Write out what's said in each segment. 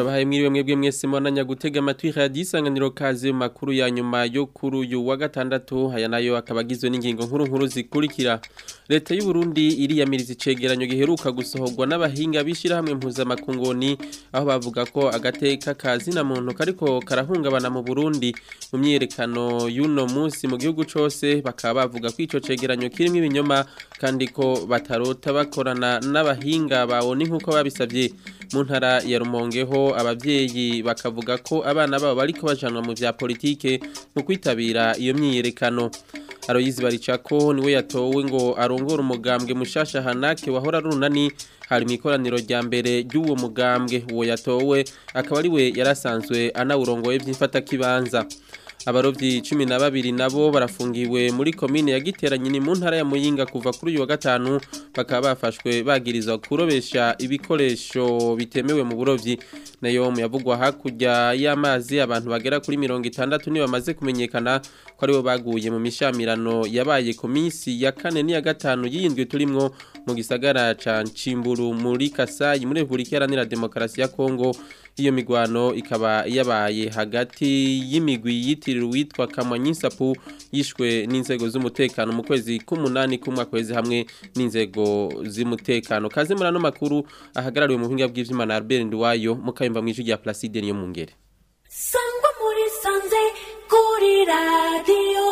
turabahaye mwiriwe mwebwe mwese mwananya gutega amatwi radio isanganiro kaze mu makuru ya nyuma yo kuri uyu wa gatandatu aya nayo akaba agizwe n'ingingo nkuru nkuru zikurikira leta y'u Burundi iriyamiriza icegeranyo giheruka gusohorwa n'abahinga bishirahamwe mpuzamakungoni aho bavuga ko agateka kazina muntu kariko karahungabana mu Burundi mu myerekano y'uno munsi mu gihugu cose bakaba bavuga ko ico cegeranyo kirimo ibinyoma kandi ko batarota bakorana n'abahinga bawoni nkuko babisavye mu ntara ya Rumongeho abavyeyi bakavuga ko abana babo bariko bajanwa mu vya politike mu kwitabira iyo myiyerekano Aloyizi Baricako niwe yatowe ngo arongore umugambwe mushasha Hanake wahora runani hari mu ikoraniro rya mbere ry'uwo mugambwe uwo yatowe akaba ari we yarasanzwe anawurongoye vy'imfata kibanza abarovyi cumi na babiri nabo barafungiwe muri komine ya Giteranyi ni mu ntara ya Muyinga kuva kuri uyu wa gatanu bakaba bafashwe bagirizwa kurobesha ibikoresho bitemewe mu burovyi nayo mu yavugwa hakurya y'amazi abantu bagera kuri mirongo itandatu ni bamaze kumenyekana ko aribo baguye mu mishamirano yabaye ku minsi ya kane n'iya gatanu y'indwi turimwo mu gisagara ca Cimburu muri Kasayi muri Republika Iharanira Demokarasi ya Kongo iyo migwano ikaba yabaye hagati y'imigwi yitiriwe witwa Kamanyinsapu yishwe n'inzego z'umutekano mu kwezi k'umunani kumwa kwezi hamwe n'inzego z'umutekano kaze murano makuru ahagarariwe mu buhinga bw'ivyuma na Albert Ndwayo mukayumva mw'ijwi rya Placide niyo mungere Sangwa muri sanze kuri radio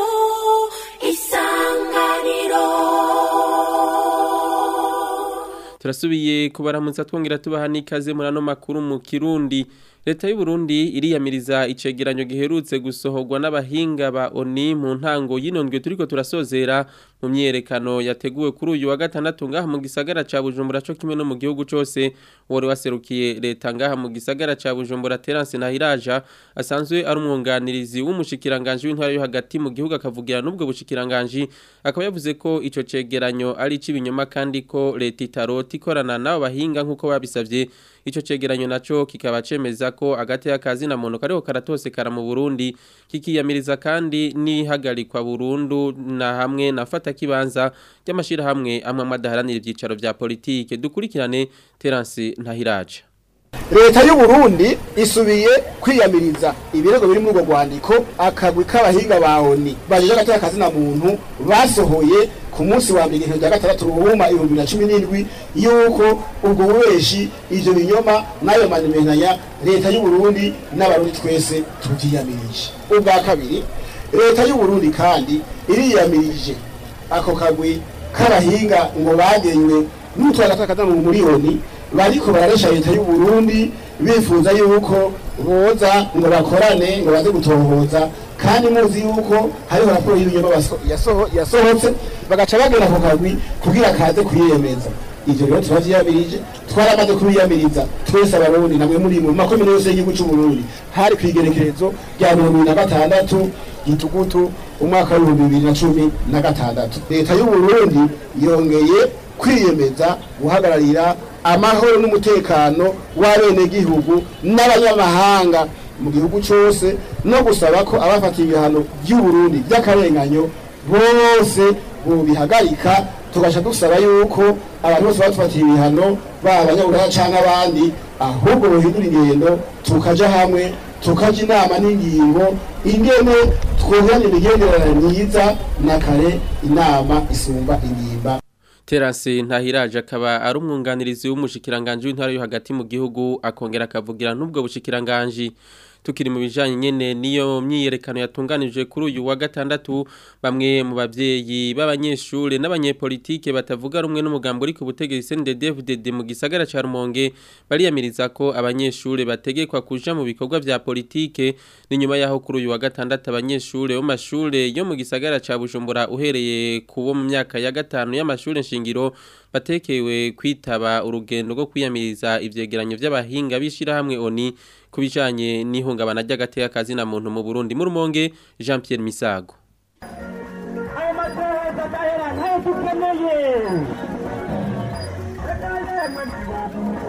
isanganiro turasubiye kubaramutsa twongera tubaha n'ikaze muri ano makuru mu kirundi leta y'u Burundi iriyamiriza icegeranyo giherutse gusohorwa n'abahinga ba ONI mu ntango y'inondwe turiko turasozera mu myerekano yateguwe kuri uyu wa gatandatu ngaha mu gisagara ca Bujumbura co kimwe no mu gihugu cose wari waserukiye leta ngaha mu gisagara ca Bujumbura Terence Nahiraja asanzwe ari umwunganirizi w'umushikiranganje w'intwara yo hagati mu gihugu akavugira n'ubwo bushikiranganje akaba yavuze ko ico cegeranyo ari c'ibinyoma kandi ko leta itarota ikorana n'abo bahinga nk'uko babisavye ico cegeranyo naco kikaba cemeza ko agati y'akazi na muntu kariho karatosekara mu Burundi kikiyamiriza kandi nihagarikwa burundu na hamwe nafata kibanza ry'amashira hamwe amwe amadaharanira ivyicaro vya politike dukurikirane Terence Ntahiraje leta y'u Burundi isubiye kwiyamiriza ibirego biri muri urwo rwandiko akagwi k'abahinga ba ONI bajeje agateka kazina muntu basohoye ku munsi wa mbere rya gatandatu ruhuma ibihumbi na cumi n'indwi yuko ubwo bubeshi ivyo binyoma n'ayo manimenanya leta y'u Burundi n'abarundi twese tuvyiyamirije ubwa kabiri leta y'u Burundi kandi iriyamirije ako kagwi k'abahinga ngo bagenywe n'utwara agateka kazina mu miliyoni bariko bararesha leta y'u Burundi bifuza yuko boza ngo bakorane ngo baze gutohoza kandi muzi yuko hariho raporo y'ibinyoma yasohotse bagaca bagera ku kagwi kugira kaze kwiyemeza ivyo rero turavyiyamirije twaramaze kubiyamiriza twese abarundi namwe muri mu makomine yose y'igihugu c'u Burundi hari kwigerekerezo rya mirongo ibiri na gatandatu gitugutu umwaka w'ibihumbi bibiri na cumi na gatandatu leta y'u Burundi yongeye kwiyemeza guhagararira amahoro n'umutekano w'abenegihugu n'abanyamahanga mu gihugu cyose no gusaba ko abafatiye ibihano by'u Burundi by'akarenganyo bose bobihagarika tugasha dusaba yuko abantu bose batufatiye ibihano baba abanyaburaya canke abandi ahubwo bohindura ingendo tukaja hamwe tukaja inama n'ingingo ingene twungurana imigenderanire myiza na kare inama isumba ingimba Terence Ntahiraje akaba ari umwunganirizi w'umushikiranganje w'intara yo hagati mu gihugu akongera akavugira n'ubwo bushikiranganje tukiri mu bijanye nyene niyo myiyerekano yatunganije kuri uyu wa gatandatu bamwe mu bavyeyi b'abanyeshure n'abanyepolitike batavuga rumwe n'umugambo uri ku butegetsi CNDD-FDD mu gisagara ca Rumonge bariyamiriza ko abanyeshure bategekwa kuja mu bikorwa vya politike ni nyuma yaho kuri uyu wa gatandatu abanyeshure bo mashure yo mu gisagara ca Bujumbura uhereye kubo mu myaka ya gatanu y'amashure nshingiro batekewe kwitaba urugendo rwo kwiyamiriza ivyegeranyo vy'abahinga bishira hamwe oni kubijanye n'ihungabana ry'agateka kazi na muntu mu Burundi mu Rumonge Jean Pierre Misago ayo matora adahera ntayo dukeneye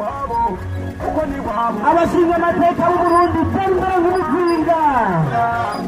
abashinga amateka b'uburundi tembera nk'umuzinga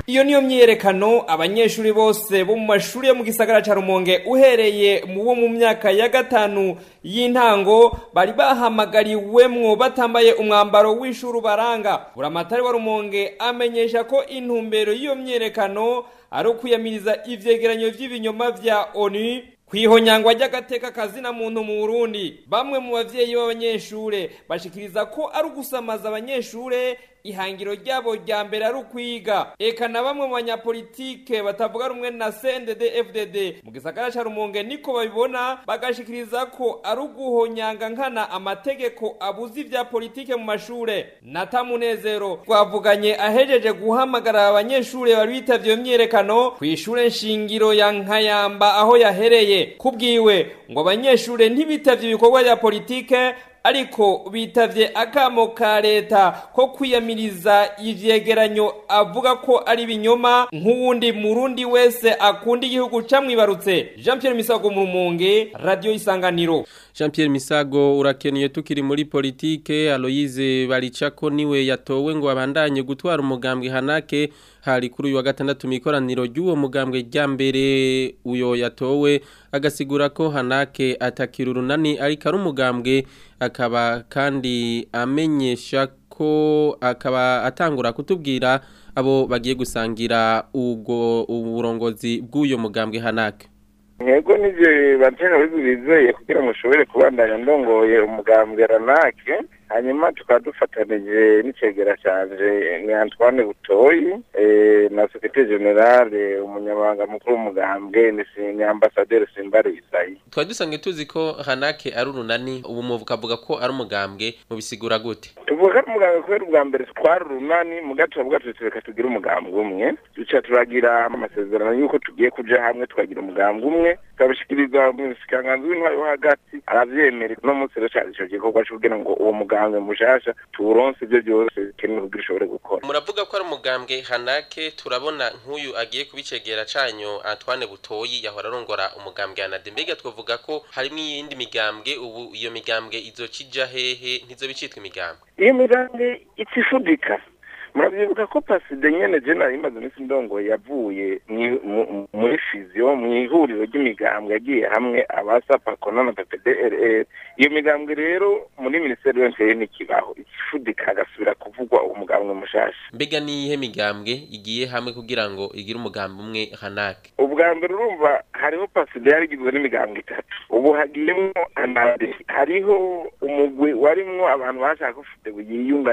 iyo niyo myiyerekano abanyeshuri bose bo mu mashuri yo mu gisagara ca rumonge uhereye mu bo mu myaka ya gatanu y'intango bari bahamagariwemwo batambaye umwambaro w'ishuri ubaranga buramatari wa rumonge amenyesha ko intumbero y'iyo myiyerekano ari ukwiyamiriza ivyegeranyo vy'ibinyoma vya onu kwihonyangwa ry'agateka kazina muntu mu Burundi bamwe mu bavyeyi b'abanyeshure bashikiriza ko ari ugusamaza abanyeshure ihangiro ryabo rya mbere ari ukwiga eka na bamwe mu banyapolitike batavuga rumwe na CNDD FDD mu gisagara ca Rumonge niko babibona bagashikiriza ko ari uguhonyanga nkana amategeko abuza ivya politike mu mashure nata munezero twavuganye ahejeje guhamagara abanyeshure bari bitavye iyo myiyerekano kw'ishure nshingiro ya Nkayamba aho yahereye kubwiwe ngo abanyeshure ntibitavye ibikorwa vya politike ariko bitavye akamo ka leta ko kwiyamiriza ivyegeranyo avuga ko ari binyoma nk'uwundi murundi wese akunda igihugu camwibarutse Jean Pierre Misago mu Rumonge Radio Isanganiro Jean Pierre Misago urakeneye tukiri muri politike Aloyize Baricako niwe yatowe ngo abandanye gutwara umugambwe Hanake hari kuri uyu wa gatandatu mikoraniro ry'uwo mugambwe rya mbere uyo yatowe agasigura ko Hanake atakira urunani ariko ari umugambwe akaba kandi amenyesha ko akaba atangura kutubwira abo bagiye gusangira ubwo uburongozi bw'uyo mugambwe Hanake Ntego nije bantera bizeye kugira ngo ushobore kubandanya ndongoye umugambwe Ranake hanyuma tukaba dufatanije n'icegera canje ni Antoine Butoyi eh, na secrétaire général umunyamabanga mukuru w'umugambwe ni si- ni ambassadeur Simbari Isayi twari dusanzwe tuzi ko Hanake ari urunani ubu muvuga ko ari umugambwe mubisigura gute tuvuga ko ari umugambwe kubera ubwa mbere twari urunani mu gato tuvuga tuti reka tugire umugambwe umwe duca turagira amasezerano y'uko tugiye kuja hamwe tukagira umugambwe umwe tukabishikiriza umushikiranganji w'intwari wo hagati aravyemera uno munsi rero cari ico gikorwa co kugira ngo uwo mugambwe mushasha tuwuronse ivyo vyose bikenewe kugira ushobore gukora muravuga ko ari umugambwe Hanake turabona nk'uyu agiye kubicegera canyo Antoine Butoyi yahora arongora umugambwe Hanade mbega twavuga ko harimo iyindi migambwe ubu iyo migambwe izokija hehe ntizobicitwa imigambwe iyo migambwe itsifudika murabyibuka ko paside nyene je nari maze iminsi ndongoye yavuye mwi- mu- muri fiziyo mu ihuriro ry'imigambwe yagiye hamwe abasapakona na ppdrr iyo migambwe rero muri minisiteri yose ntikibaho ikifudika hagasubira kuvugwa umugambwe mushasha mbega niyihe migambwe igiye hamwe kugira ngo igire umugambi umwe Hanake ubwa mbere urumva hariho paside yari igizwe n'imigambwe itatu ubu hagiyemwo anade hariho umugwi warimwo abantu bashaka ko fudego yiyunga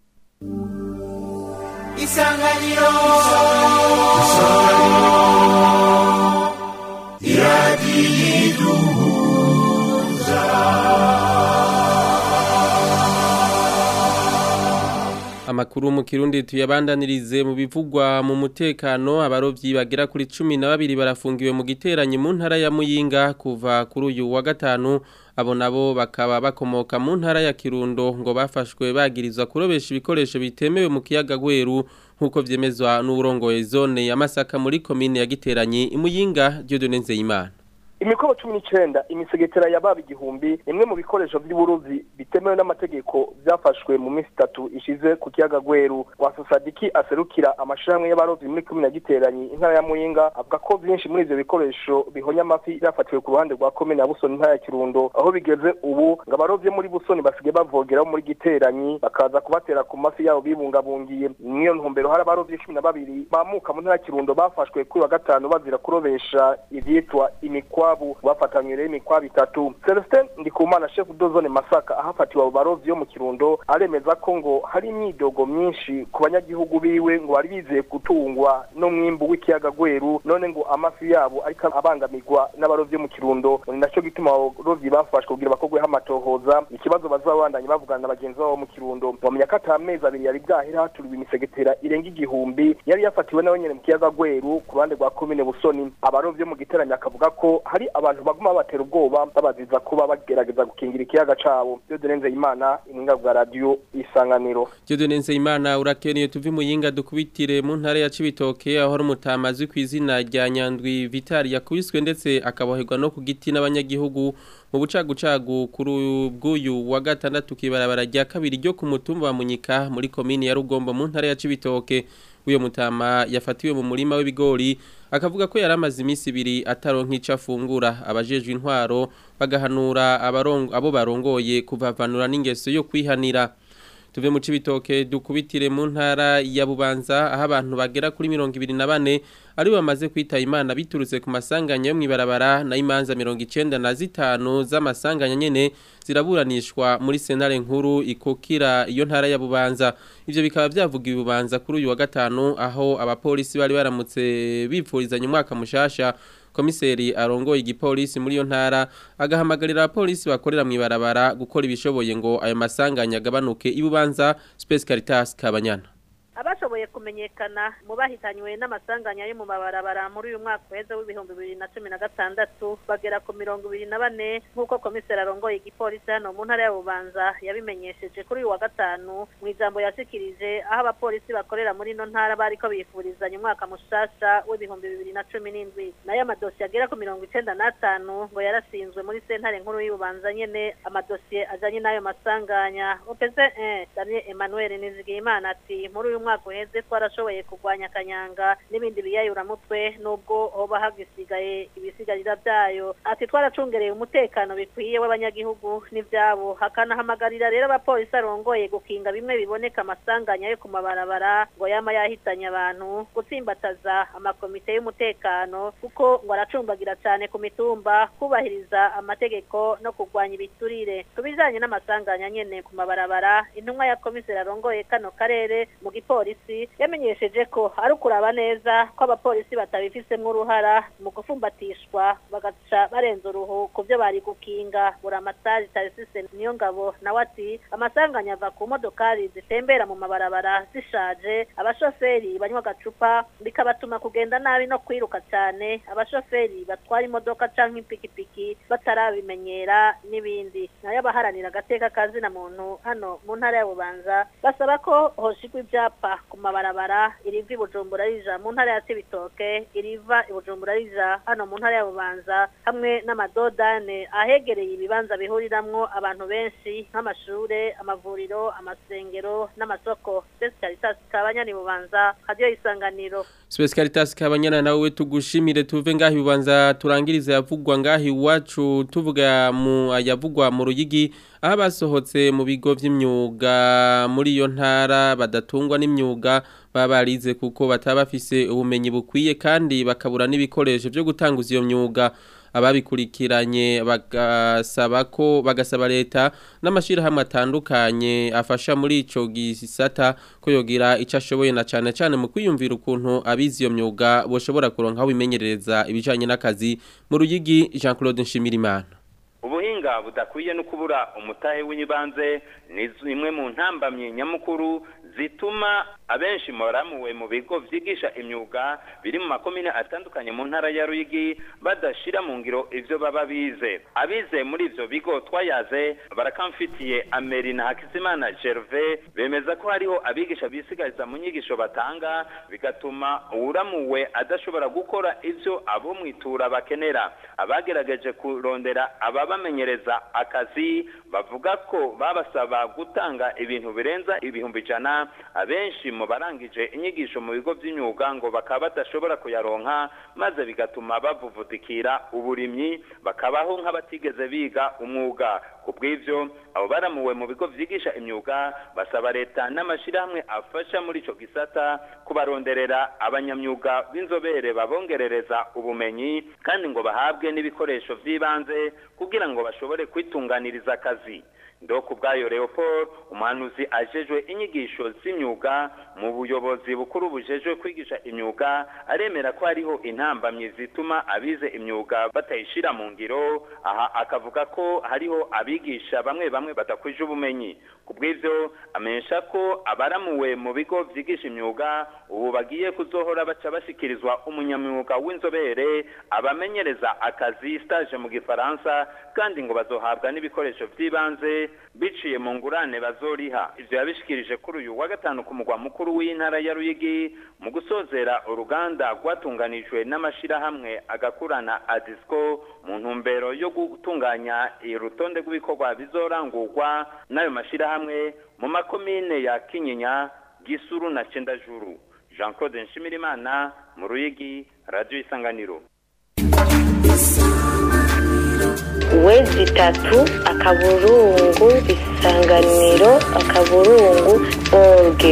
Amakuru mu Kirundi tuyabandanirize mu bivugwa mu mutekano abarovyi bagera kuri 12 barafungiwe mu giteranyi mu ntara ya Muyinga kuva kuri uyu wa gatanu abo nabo bakaba bakomoka mu ntara ya Kirundo ngo bafashwe bagirizwa kurobesha ibikoresho bitemewe mu kiyaga Gweru nkuko vyemezwa n'uburongoye zone ya Masaka muri commune ya Giteranyi imuyinga Dieudonne Nzeyimana imikobo cumi n'icyenda imisegetera ya baba igihumbi imwe mu bikoresho by'uburuzi bitemewe n'amategeko byafashwe mu minsi itatu ishize ku kiyaga gweru wasosadiki aserukira amashirahamwe y'abarovyi muri komine ya giteranyi intara ya muyinga avuga ko byinshi muri ivyo bikoresho bihonya amafi byafatiwe ku ruhande rwa komine ya busoni intara ya kirundo aho bigeze ubu ngo abarovyi muri busoni basigaye bavogeraho muri giteranyi bakaza kubatera ku mafi yabo bibungabungiye niyo ntumbero hari abarovyi cumi na babiri bamuka mu ntara ya kirundo bafashwe kuri wa gatanu bazira kurobesha ivyitwa imikwa imikwabu bafatanywe rero imikwabu itatu Celestin Ndikumana chef de zone Masaka ahafatiwe abo barovyi yo mu Kirundo aremeza ko ngo hari imyidogo myinshi ku banyagihugu biwe ngo bari bizeye gutungwa no mwimbu w'ikiyaga Gweru none ngo amafi yabo ariko abangamirwa n'abarovyi yo mu Kirundo ni naco gituma abarovyi bafashwe kugira bakogwe amatohoza ikibazo bazabandanya bavugana na bagenzi babo mu Kirundo bamenya ko ata mezi abiri yari bwahera haturiwe imisegetera irenga igihumbi yari yafatiwe nawe nyene mu kiyaga Gweru ku ruhande rwa komine Busoni abarovyi mu giteranya akavuga ko hari abantu baguma batera ubwoba babaziza kuba bagerageza gukingira ikiyaga cabo Dieudonne Imana imwinga bwa radio isanganiro Dieudonne Nzeyimana urakeneye tuvi muyinga dukubitire mu ntara ya Cibitoke aho ari umutamazi kw'izina rya Nyandwi Vital yakubiswe ndetse akaboherwa no ku giti n'abanyagihugu mu bucagucagu kuri bw'uyu wa gatandatu kibarabara rya kabiri ryo ku mutumba wa Munyika muri komini ya Rugombo mu ntara ya Cibitoke uyo mutama yafatiwe mu murima w'ibigori akavuga ko yari amaze iminsi ibiri ataronka icyo afungura abajejwe intwaro bagahanura abarongo abo barongoye kuvavanura n'ingeso yo kwihanira tuve mu cibitoke dukubitire mu ntara ya Bubanza aho abantu bagera kuri 24 ari bamaze kwita imana biturutse ku masanganya yo mwibarabara na imanza 95 z'amasanganya nyene ziraburanishwa muri senare nkuru ikokira iyo ntara ya Bubanza ivyo bikaba byavuga ibubanza kuri uyu wa gatanu aho abapolisi bari baramutse bipfurizanya umwaka mushasha komiseri arongoye igipolisi muri iyo ntara agahamagarira abapolisi bakorera mu ibarabara gukora ibishoboye ngo ayo masanganya agabanuke ibubanza Space Caritas Kabanyana abashoboye kumenyekana mu bahitanywe n'amasanganya yo mu mabarabara muri uyu mwaka uheze w'ibihumbi bibiri na cumi na gatandatu bagera ku mirongo ibiri na bane nk'uko komiseri arongoye igipolisi hano mu ntara ya bubanza yabimenyesheje kuri uyu wa gatanu mu ijambo yashikirije aho abapolisi bakorera muri ino ntara bariko bifurizanya umwaka mushasha w'ibihumbi bibiri na cumi n'indwi nayo amadosiye agera ku mirongo icenda n'atanu ngo yarasinzwe muri sentare nkuru y'ububanza nyene amadosiye ajanye n'ayo masanganya opeze daniel emmanuel nizigiyimana ati muri uyu mwaka uheze twarashoboye kurwanya akanyanga n'ibindi biyayuramutwe nubwo hoba hagisigaye ibisigarira byayo ati twaracungereye umutekano bikwiye w'abanyagihugu n'ibyabo hakanahamagarira rero abapolisi arongoye gukinga bimwe biboneka amasanganya yo ku mabarabara ngo yama yahitanye abantu gutsimbataza amakomite y'umutekano kuko ngo aracumbagira cyane ku mitumba kubahiriza amategeko no kurwanya ibiturire ku bijanye n'amasanganya nyene ku mabarabara intumwa ya komiseri arongoye kano karere mu gipolisi polisi yamenyesheje ko ari ukuraba neza ko abapolisi batabifisemo uruhara mu gufumbatishwa bagaca barenza uruhu ku byo bari gukinga buramatari tarisise niyo ngabo nawe ati amasanganya ava ku modokari zitembera mu mabarabara zishaje abashoferi banywa agacupa bikabatuma kugenda nabi no kwiruka cyane abashoferi batwara imodoka canke ipikipiki batarabimenyera n'ibindi nayo abaharanira agateka kazina muntu hano mu ntara ya bubanza basaba ko hoshigwa ibyapa ku mabarabara iriva i bujumbura rija mu ntara ya cibitoke iriva i bujumbura rija hano mu ntara ya bubanza hamwe n'amadodane ahegereye ibibanza bihuriramwo abantu benshi nk'amashure amavuriro amasengero n'amasoko Space Caritas kabanyani bubanza radio isanganiro Space Caritas kabanyana nawe tugushimire tuve ngahi bubanza turangirize yavugwa ngahi iwacu tuvuga mu yavugwa mu ruyigi aho basohotse mu bigo vy'imyuga muri iyo ntara badatungwa n'imyuga baba barize kuko bataba bafise ubumenyi bukwiye kandi bakabura n'ibikoresho byo gutanguza iyo myuga ababikurikiranye bagasaba ko bagasaba leta n'amashirahamwe atandukanye afasha muri ico gisata ko yogira ico ashoboye na cane cane mu kwiyumvira ukuntu abizi iyo myuga boshobora kuronka aho bimenyereza ibijanye n'akazi mu ruyigi Jean Claude Nshimirimana ubuhinga budakwiye no kubura umutahe w'ibanze ni imwe mu ntambamye nyamukuru zituma abenshi moramuwe mu bigo vyigisha imyuga biri mu makomine atandukanye mu ntara ya Ruyigi badashira mu ngiro ivyo baba bize abize muri ivyo bigo twayaze barakamfitiye Ameri na Hakizimana Gervais bemeza ko hariho abigisha bisigariza mu nyigisho batanga bigatuma uwuramuwe adashobora gukora ivyo abo mwitura bakenera abagerageje kurondera ababamenyereza akazi bavuga ko babasaba gutanga ibintu birenza ibihumbi ijana abenshi mu barangije inyigisho mu bigo by'imyuga ngo bakaba badashobora kuyaronka maze bigatuma bavuvudikira uburimyi bakabaho nk'abatigeze biga umwuga ku bw'ivyo abo baramuwe mu bigo vyigisha imyuga basaba leta n'amashirahamwe afasha muri ico gisata kubaronderera abanyamyuga b'inzobere babongerereza ubumenyi kandi ngo bahabwe n'ibikoresho vy'ibanze kugira ngo bashobore kwitunganiriza akazi ndoko ubwayo Leopold umuhanuzi ajejwe inyigisho z'imyuga mu buyobozi bukuru bujejwe kwigisha imyuga aremera ko hariho intambamyi zituma abize imyuga batayishira mu ngiro aha akavuga ko hariho abigisha bamwe bamwe badakwije ubumenyi ku bw'ivyo amenyesha ko abaramuwe mu bigo vyigisha imyuga ubu bagiye kuzohora baca bashikirizwa umunyamyuga w'inzobere abamenyereza akazi stage mu gifaransa kandi ngo bazohabwa n'ibikoresho vy'ibanze bibanze biciye mu ngurane bazoriha ivyo yabishikirije kuri uyu wa gatanu ku mugwa mukuru w'intara ya Ruyigi mu gusozera uruganda rwatunganijwe n'amashirahamwe agakurana Adisco mu ntumbero yo gutunganya urutonde rw'ibikorwa bizorangurwa n'ayo mashirahamwe mu makomine ya Kinyinya Gisuru na Cendajuru Jean Claude Nshimirimana mu Ruyigi Radio Isanganiro wezi itatu akaburungu isanganiro akaburungu orge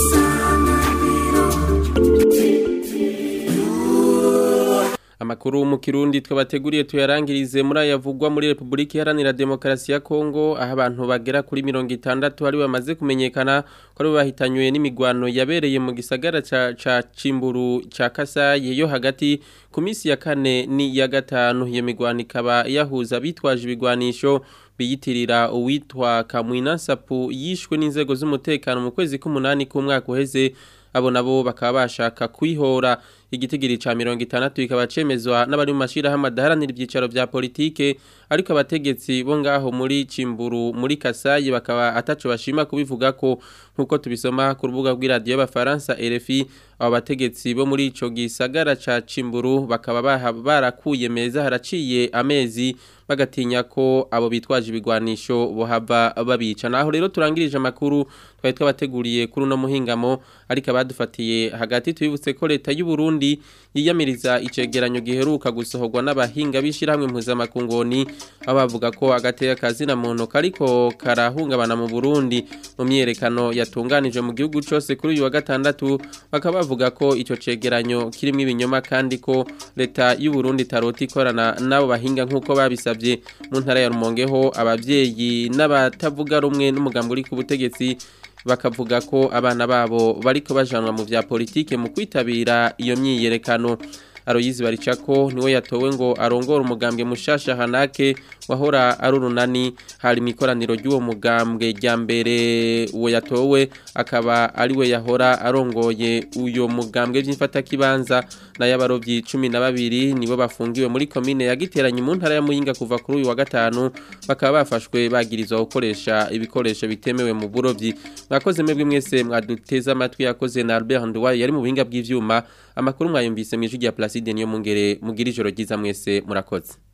Amakuru mu Kirundi twabateguriye tuyarangirize muri ayavugwa muri Republika Iharanira Demokarasi ya Kongo aho abantu bagera kuri 60 ari bamaze kumenyekana ko ari bahitanywe n'imigwano yabereye mu gisagara ca ca Cimburu ca Kasaye yo hagati ku minsi ya kane ni ya gatanu iyo migwano ikaba yahuza bitwaje ibigwanisho biyitirira uwitwa Kamwina Sapu yishwe n'inzego z'umutekano mu kwezi k'umunani k'umwaka uheze abo nabo bakaba bashaka kwihora igitigiri ca 60 ikaba cemezwa n'abari mu mashirahamwe adaharanira ibyicaro vya politike ariko abategetsi bo ngaho muri Cimburu muri Kasayi bakaba ataco bashima kubivuga ko nkuko tubisoma ku rubuga rw'iradio y'abafaransa RFI abo bategetsi bo muri ico gisagara ca Cimburu bakaba barakuye meza haraciye amezi bagatinya ko abo bitwaje ibigwanisho bohava babica naho rero turangirije amakuru twari twabateguriye kuri uno muhingamo ariko abadufatiye hagati tubibutse ko leta y'u Burundi yiyamiriza icegeranyo giheruka gusohorwa n'abahinga bishirahamwe mpuzamakungoni aho bavuga ko agateka kazina muntu kariko karahungabana mu Burundi mu myerekano yatunganije mu gihugu cose kuri uyu wa gatandatu bakaba bavuga ko ico cegeranyo kirimo ibinyoma kandi ko leta y'u Burundi taroti ikorana nabo bahinga nkuko babisabye mu ntara ya Rumongeho abavyeyi n'abatavuga rumwe n'umugambo uri ku butegetsi bakavuga ko abana babo bariko bajanwa mu vya politike mu kwitabira iyo myiyerekano Aroyizi baricako niwe yatowe ngo arongora umugambwe mushasha hanake wahora ari urunani hari mikoraniro ry'uwo mugambwe rya mbere uwo yatowe akaba ari we yahora arongoye uyo mugambwe by'imfata kibanza na y'abarovyi 12 nibo bafungiwe muri commune ya Giteranye mu ntara ya Muyinga kuva kuri uyu wa gatanu bakaba bafashwe bagirizwa gukoresha ibikoresho bitemewe mu burovyi mwakoze mwebwe mwese mwaduteza amatwi yakoze na Albert Ndwaye yari mu buhinga bw'ivyuma amakuru mwayumvise mu ijwi rya Placide niyo mungere mugira ijoro ryiza mwese murakoze